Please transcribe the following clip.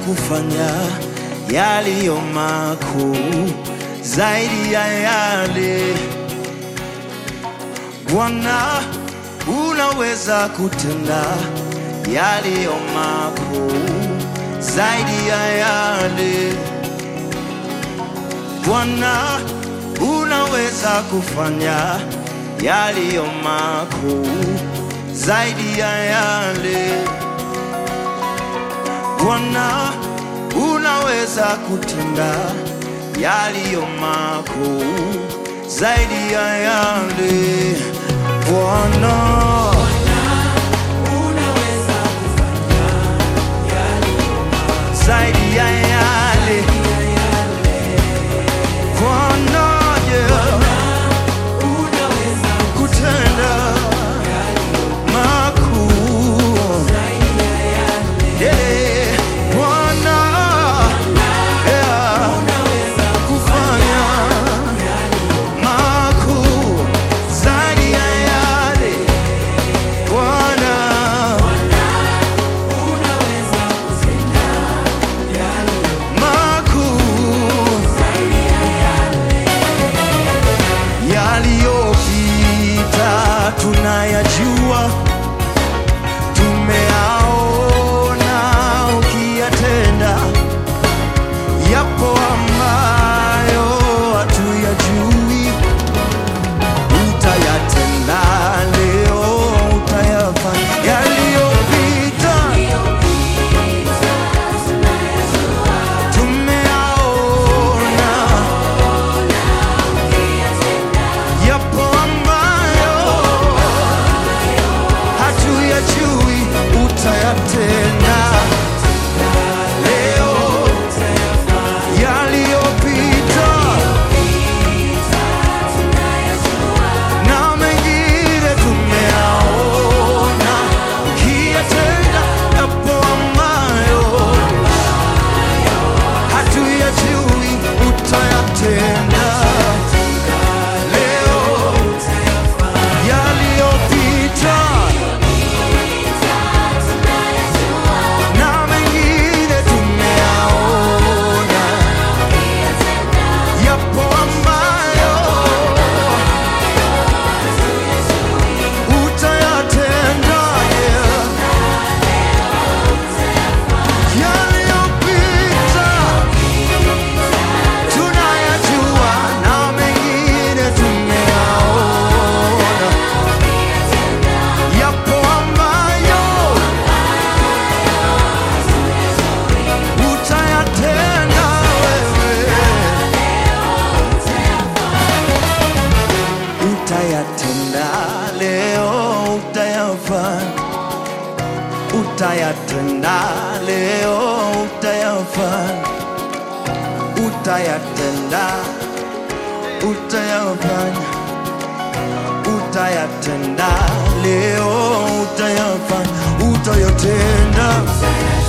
kufanya yaliyo makuu zaidi ya yale Bwana, unaweza kutenda yaliyo makuu zaidi ya yale Bwana, unaweza kufanya yaliyo makuu zaidi ya yale Bwana, unaweza kutenda yaliyo makuu zaidi ya yale Bwana. Zaidi ya yale Bwana, yeah. kutenda makuu Yeah, Bwana, yeah. kufanya makuu zaidi ya yale Bwana makuu yaliyopita tunayajua, tumeaona ukiyatenda, yapo ambayo hatuyajui, utayatenda leo, utayafanya yaliyopita tumeaona yapo ambayo hatuyajui, utayatenda leo, yaliyopita na mengine tumeaona, ukiyatenda yapo ambayo hatuyajui, utayatenda leo yaliyopita na mengine tumeyaona, yapo ambayo utayatenda, yeah. Yaliyopita tunayajua na mengine tumeyaona, yapo ambayo utayatenda wewe, utayatenda leo, utayafanya, utayatenda leo, utayafanya, utayatenda, utayafanya, utayatenda leo, utayafanya, utayatenda